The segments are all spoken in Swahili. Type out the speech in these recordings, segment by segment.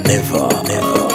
never, never.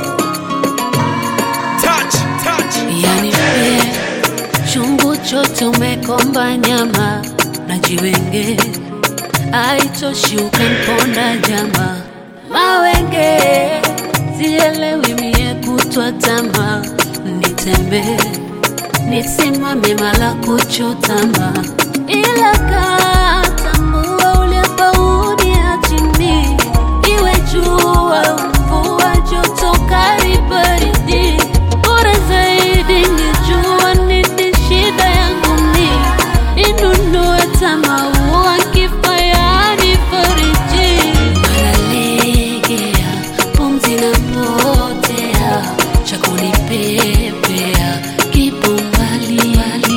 Touch, touch. yani pie chungu chote umekomba nyama na jiwenge aitoshi ukamponda jama mawenge sielewi mie kutwa tama nitembee nisimame mala kuchutama ila katambua uliapauni achini iwe jua mvua joto karibaridi bora zaidi nijua nini shida yangu ni ninunue tamaua kifayani fariji maralegea pumzi na potea cha kunipepea kipo mbali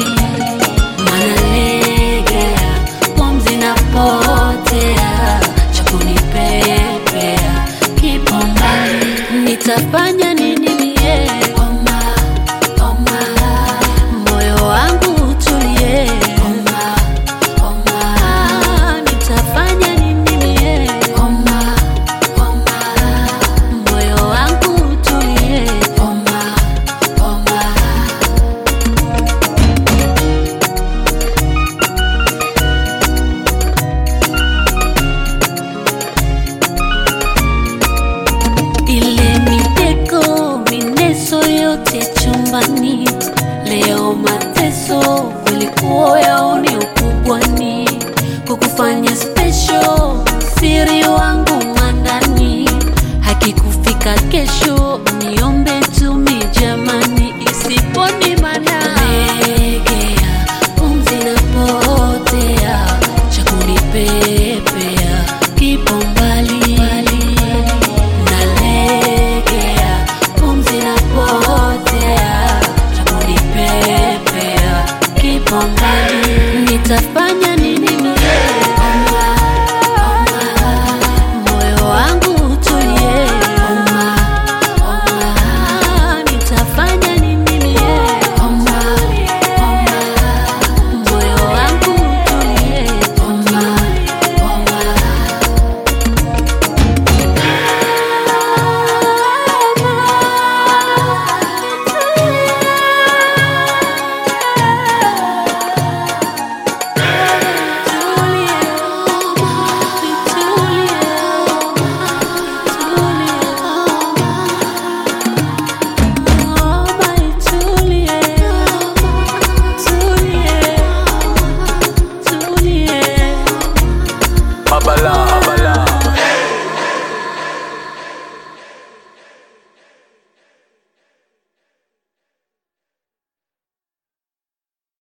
manalegea pumzi na potea cha kunipepea kipo mbali nitafanya nini mie oma, oma. moyo wangu utulie oma, oma. nitafanya nini mie oma, oma. moyo wangu utulie oma, oma. ile mitego mineso yote chumbani leo mateso kulikuwa yaoni ukubwani kukufanya special siri wangu mwandani hakikufika kesho